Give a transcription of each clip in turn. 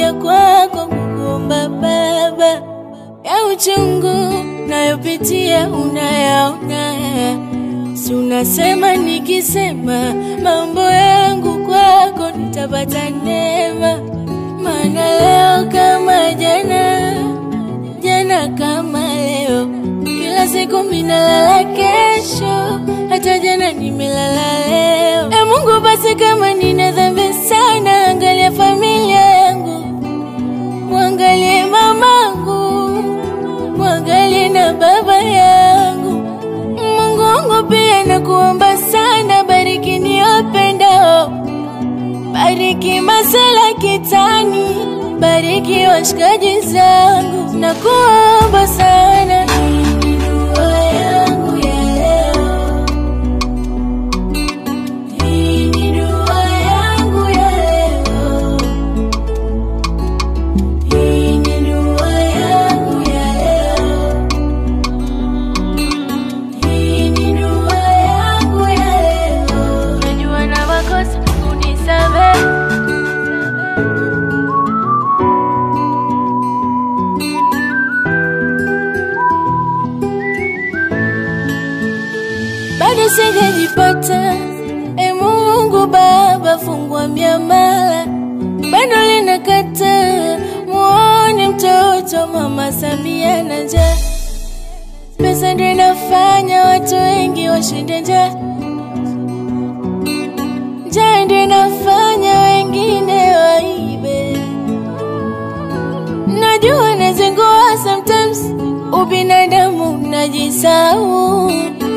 nimekuja kwako kukuomba Baba, ya uchungu nayopitia unayaona, si unasema nikisema mambo yangu kwako nitapata neema, maana leo kama jana, jana kama leo, kila siku minalala kesho, hata jana nimelala leo. E Mungu, basi kama nina dhambi sana, angalia familia yangu, mwangalie mamangu, mwangalie na baba yangu. Mungu wangu pia nakuomba sana, bariki niwapendao, bariki masela kitani, bariki washikaji zangu, nakuomba sana. Hii ni dua yangu ya leo. Hii ni dua yangu ya leo. Hii ni dua yangu ya leo. Hii ni dua yangu ya leo. Najua na makosa, unisamehe. bado sijajipata. E Mungu Baba, fungua miamala, bado linakata. Muone mtoto Mama Samia na njaa, pesa ndio inafanya watu wengi washinde njaa, njaa ndio inafanya wengine waibe. Najua nazingua sometimes, ubinadamu najisahau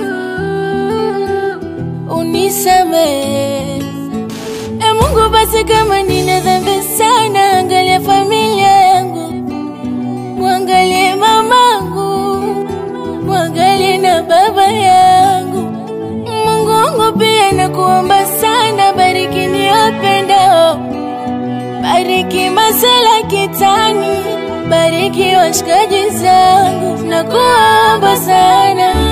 unisamehe. E Mungu, basi kama nina dhambi sana, angalia familia yangu, mwangalie mamangu, mwangalie na baba yangu. Mungu wangu pia nakuomba sana, bariki niwapendao, bariki masela kitani, bariki washikaji zangu, nakuomba sana.